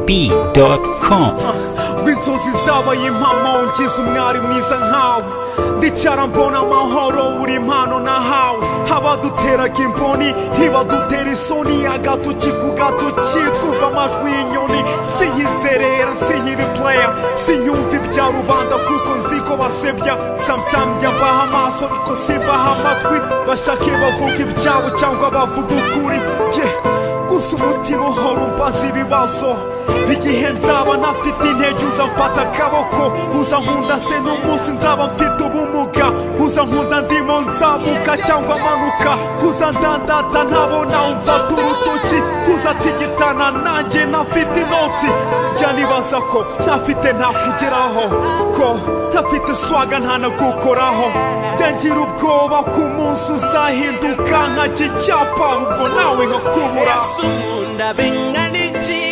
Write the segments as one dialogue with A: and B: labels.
A: yegob.com
B: rw'inzozi zabaye impamo ngize umwari mwiza nkawe ndicara mbona amahoro buri mpano nahawe abaduteraga imboni ntibadutera isoni agatoki ku gatoki twumva amajwi y'inyoni sinyizerera sinyiri pureya sinyumva ibya rubanda kuko nzi ko basebya samsamu baha amaso ariko simbaha amatwi bashake bavuga ibyabo cyangwa bavuga ukuri yeah. gusa umutima uhora umbaza ibibazo igihe nzaba ntafite intege uza mfata akaboko uza nkunda se n'umunsi nzaba mfite ubumuga uza nkunda ndimo nzamuka cyangwa amanuka uza ndandata ntabona umfata urutoki uza atigitana nanjye ntafite inoti jya nibaza ko ntafite ntakugeraho ko ntafite swaga ntanagukoraho jya ngira ubwoba ko umunsi uzahinduka nkajya icyapa ubwo nawe nkakubura
C: sumunda bingana iki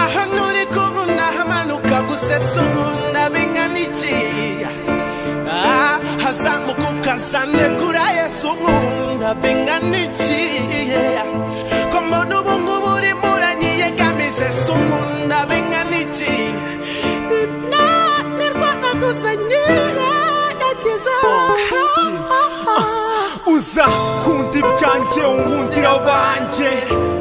C: aha nturi kubona hamanuka gusa sumunda bingana iki Ah, hazamuka ukazane kura yesu nkunda bingana iki ko mbona ubu ngubu urimo uranyiyegamize sumunda bingana iki naterwana gusa nyiregagiza
B: uza kunda ibyanjye unkundira abanjye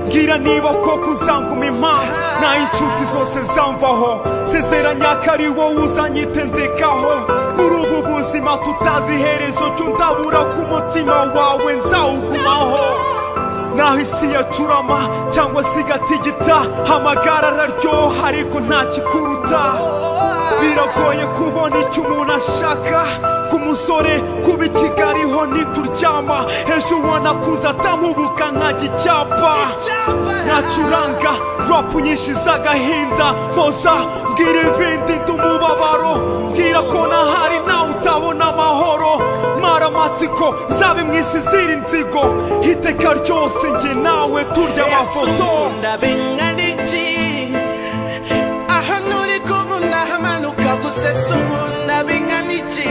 B: mbwira niba koko uzanguma impamvu naho inshuti zose zamvaho sezeranya ko ari wowe uzanyitendekaho muri ubu buzima tutazi iherezo cyo ndabura ku mutima wawe nzawugumaho naho isi yacurama cyangwa se igatigita amagara araryoha ariko nta kikuruta biragoye kubona icyo umuntu ashaka ku musore kuba ikigariho ntituryama ejo ubona kuza atamubuka nkajya icyapa nacuranga rapu nyinshi z'agahinda mpoza mbwira ibindi ndumubabaro mbwira ko nahari nawe utabona amahoro maramatsiko zabe mu isi ziri inzigo iteka ryose njye nawe turya amafoto
C: Sumunda bingana iki aha nturi kubona hamanuka gusa sumunda bingana iki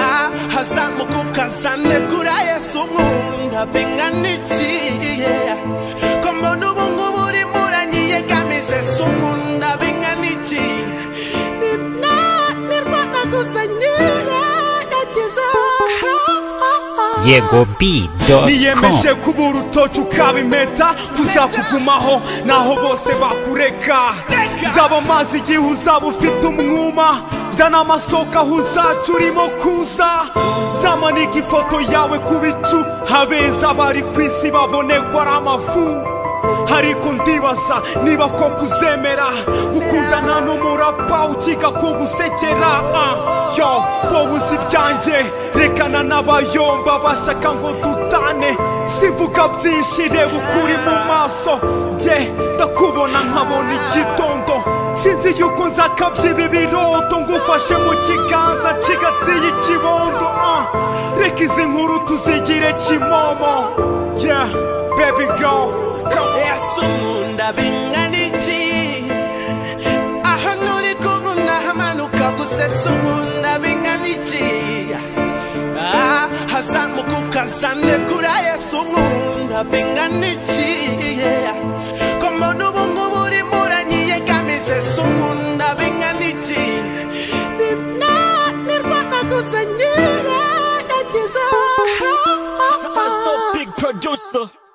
C: Ah, hazamuka ukazane kura yesu nkunda bingana iki ko mbona ubu ngubu urimo uranyiyegamize sumunda bingana iki naterwana gusa nyiregagiza
A: yegob.com
B: niyemeje kuba urutoki ukaba impeta kuzakugumaho naho bose bakureka nzaba amazi igihe uzaba ufite umwuma nzana amasoko aho uzaca urimo kuza zamanika ifoto yawe ku bicu habeza bari ku isi babonekwa ari amafu ariko ndibaza niba koko uzemera ukundana n'umurapa ukiga kugusekera ah, yo wowe uzi ibyanjye rekana n'abayomba bashaka ngo dutane sivuga byinshi reba ukuri mu maso jye ndakubona nkabona igitondo sinzi yuko nzakabyiba ibirodo ngufashe mu kiganza nshigatiye ikibondo ah, reka izi nkuru tuzigire kimomo yeah baby girl come on
C: yesu nkunda bingana iki aha nturi kubona hamanuka gusesa nkunda bingana iki Ah, hazamuka ukazane kura yesu nkunda bingana iki ko mbona ubu ngubu urimo uranyiyegamize se nkunda bingana iki naterwana gusa nyiregagiza
D: I'm so big producer.